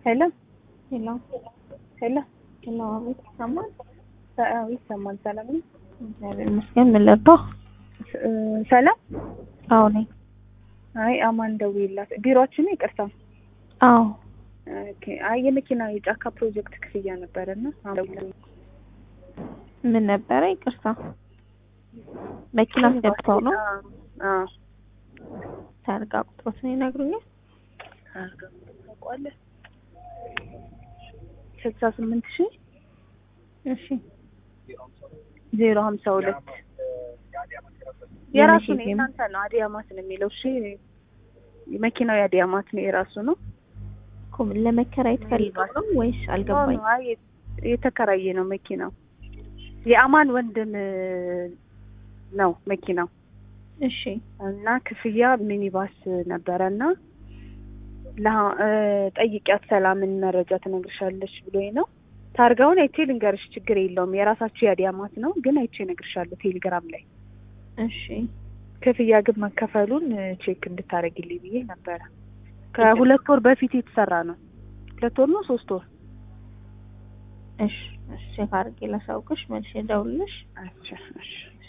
ሄሎ ሄሎ ሄሎ ሄሎ፣ አቤት ይሰማል? አዎ ይሰማል። ሰላም ነው? እግዚአብሔር ይመስገን። ምን ልርዳው? እ ሰላም አዎ ነኝ። አይ አማን ደውዬላት ቢሮአችን ነው ይቅርታ። አዎ ኦኬ። አይ የመኪና የጫካ ፕሮጀክት ክፍያ ነበረና ደውላለች። ምን ነበረ? ይቅርታ መኪና አስገብተው ነው። አዎ ታርጋ ቁጥሮትን ይነግሩኛል? ታውቀዋለህ? ስልሳ ስምንት ሺህ እሺ ዜሮ ሀምሳ ሁለት የራሱ ነው። የመቼ የእናንተ ነው። አዲያማት ነው የሚለው። እሺ መኪናው የአዲያማት ነው የራሱ ነው። እኮ ምን ለመከራየት ፈልገው ነው ወይስ አልገባኝ። አይ የተከራየ ነው መኪናው። የአማን ወንድም ነው መኪናው እሺ እና ክፍያ ሚኒባስ ነበረና ለሀ- እ ጠይቂያት ሰላምን መረጃ ትነግርሻለች ብሎኝ ነው። ታርጋውን አይቼ ልንገርሽ፣ ችግር የለውም የራሳችሁ የአዲያማት ነው፣ ግን አይቼ እነግርሻለሁ ቴሌግራም ላይ። እሺ ክፍያ ግን መከፈሉን እ ቼክ እንድታደርጊልኝ ብዬ ነበረ። ከሁለት ወር በፊት የተሰራ ነው። ሁለት ወር ነው ሶስት ወር። እሺ እሺ ቼክ አድርጌ ላሳውቅሽ መልሼ እደውልልሽ። እሺ እሺ